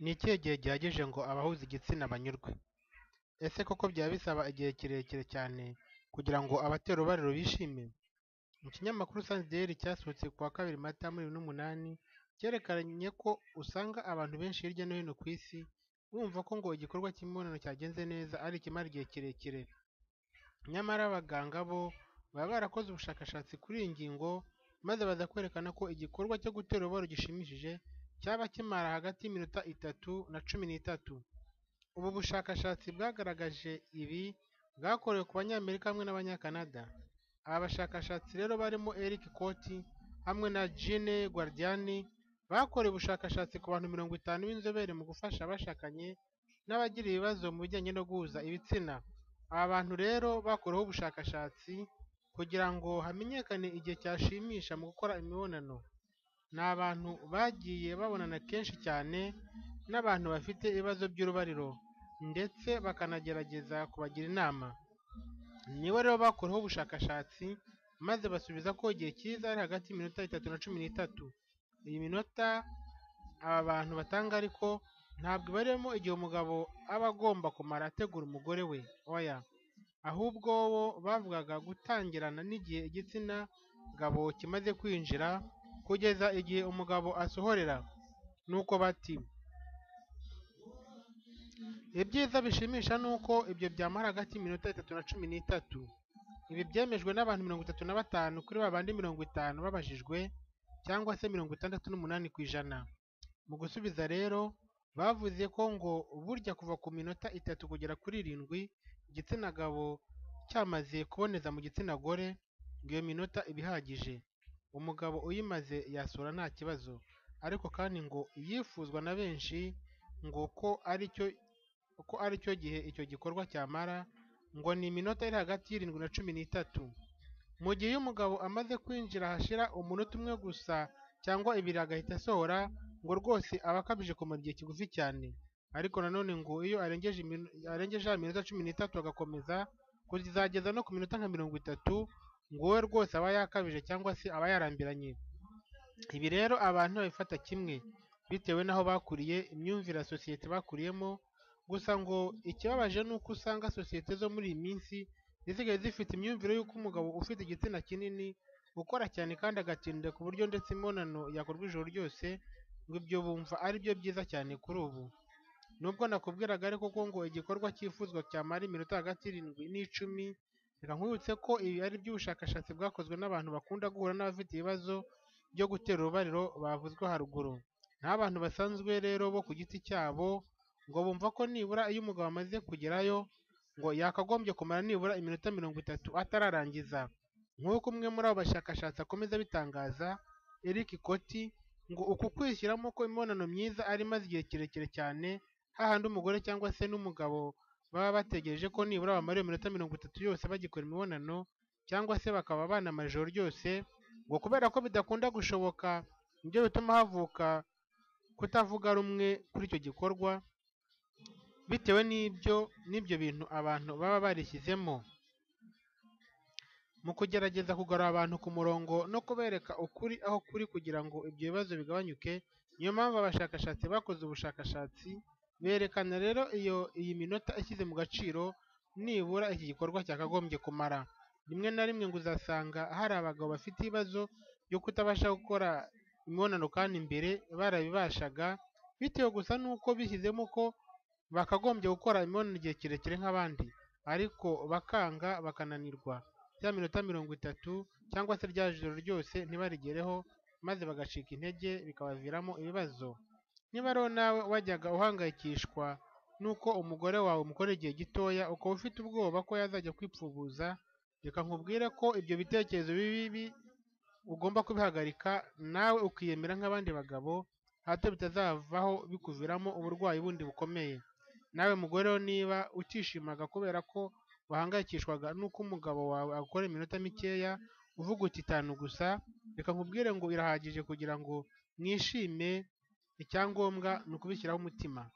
Ni ikihe gihe gihagije ngo abahuza igitsina banyurwe? Ese koko byaba bisaba igihe kirekire cyane kugira ngo abatera urubariro bishime? Mu kinyamakuru Science Daily cyasohotse ku wa kabiri Mata muri 2008 cyerekanye ko usanga abantu benshi hirya no hino ku isi bumva ko ngo igikorwa cy'imibonano cyagenze neza ari ikimara igihe kirekire. Nyamara abaganga bo baba barakoze ubushakashatsi kuri iyi ngingo maze baza kwerekana ko igikorwa cyo gutera urubariro gishimishije cyaba kimara hagati y'iminota itatu na cumi n'itatu. Ubu bushakashatsi bwagaragaje ibi bwakorewe ku Banyamerika hamwe n'Abanyakanada. Aba bashakashatsi rero barimo Eric Cauty hamwe na Jeanne Guardiani bakoreye ubushakashatsi ku bantu mirongo itanu b'inzobere mu gufasha abashakanye n'abagira ibibazo mu bijyanye no guhuza ibitsina. Aba bantu rero bakoreweho ubushakashatsi kugira ngo hamenyekane igihe cyashimisha mu gukora imibonano. Ni abantu bagiye babonana kenshi cyane n'abantu bafite ibibazo by'urubariro ndetse bakanagerageza kubagira inama. Ni bo rero bakoreweho ubushakashatsi maze basubiza ko igihe cyiza ari hagati y'iminota itatu na cumi n'itatu. Iyi minota aba bantu batanga ariko ntabwo ibarimo igihe umugabo aba agomba kumara ategura umugore we, oya, ahubwo bo bavugaga gutangirana n'igihe igitsina gabo kimaze kwinjira kugeza igihe umugabo asohorera. Nuko bati “Ibyiza bishimisha ni uko ibyo byamara hagati y'iminota itatu na cumi n'itatu.” Ibi byemejwe n'abantu mirongo itatu na batanu kuri ba bandi mirongo itanu babajijwe cyangwa se mirongo itandatu n'umunani ku ijana. Mu gusubiza rero bavuze ko ngo burya kuva ku minota itatu kugera kuri irindwi igitsina gabo cyamaze kuboneza mu gitsina gore ngo iyo minota iba ihagije, umugabo uyimaze yasura nta kibazo, ariko kandi ngo iyifuzwa na benshi ngo ko ari cyo gihe icyo gikorwa cyamara ngo ni iminota iri hagati y'irindwi na cumi n'itatu. Mu gihe iyo umugabo amaze kwinjira hashira umunota umwe gusa cyangwa ibiri agahita asohora ngo rwose aba akabije kumara igihe kigufi cyane, ariko nanone ngo iyo arengeje ya minota cumi n'itatu agakomeza kuzageza no ku minota nka mirongo itatu ngo we rwose aba yakabije cyangwa se aba yarambiranye. Ibi rero abantu babifata kimwe bitewe n'aho bakuriye, imyumvire ya sosiyete bakuriyemo, gusa ngo ikibabaje ni uko usanga sosiyete zo muri iyi minsi zisigaye zifite imyumvire y'uko umugabo ufite igitsina kinini ukora cyane kandi agatinda ku buryo ndetse imibonano yakorwa ijoro ryose ngo ibyo bumva ari byo byiza cyane kuri ubu. Nubwo nakubwiraga ariko ko ngo igikorwa cyifuzwa cyamara iminota hagati y'irindwi n'icumi, reka nkwibutse ko ibi ari iby'ubushakashatsi bwakozwe n'abantu bakunda guhura n'abafite ibibazo byo gutera urubariro bavuzwe haruguru. Ni abantu basanzwe rero bo ku giti cyabo ngo bumva ko nibura iyo umugabo amaze kugerayo ngo yakagombye kumara nibura iminota mirongo itatu atararangiza. Nk'uko umwe muri abo bashakashatsi akomeza abitangaza, Eric Cauty, ngo uku kwishyiramo ko imibonano myiza ari imaze igihe kirekire cyane hahandi umugore cyangwa se n'umugabo baba bategereje ko nibura bamara iyo minota mirongo itatu yose bagikora imibonano cyangwa se bakaba banamara ijoro ryose, ngo kubera ko bidakunda gushoboka ni byo bituma havuka kutavuga rumwe kuri icyo gikorwa bitewe n'ibyo bintu abantu baba barishyizemo. Mu kugerageza kugarura abantu ku murongo no kubereka ukuri aho kuri kugira ngo ibyo bibazo bigabanyuke, niyo mpamvu abashakashatsi bakoze ubushakashatsi berekana rero iyi minota ishyize mu gaciro nibura iki gikorwa cyakagombye kumara. Rimwe na rimwe ngo uzasanga hari abagabo bafite ibibazo byo kutabasha gukora imibonano kandi mbere barabibashaga, bitewe gusa n'uko bishyizemo ko bakagombye gukora imibonano igihe kirekire nk'abandi, ariko bakanga bakananirwa, ya minota mirongo itatu cyangwa se rya joro ryose ntibarigereho maze bagacika intege bikabaviramo ibibazo. Niba rero nawe wajyaga uhangayikishwa n'uko umugore wawe umukorera igihe gitoya ukaba ufite ubwoba ko yazajya kwipfubuza, reka nkubwire ko ibyo bitekerezo bibi ugomba kubihagarika nawe ukiyemera nk'abandi bagabo, hato bitazavaho bikuviramo uburwayi bundi bukomeye. Nawe mugore niba utishimaga kubera ko wahangayikishwaga n'uko umugabo wawe agukorera iminota mikeya uvuga uti itanu gusa, reka nkubwire ngo irahagije kugira ngo mwishime, icyangombwa ni ukubishyiraho umutima.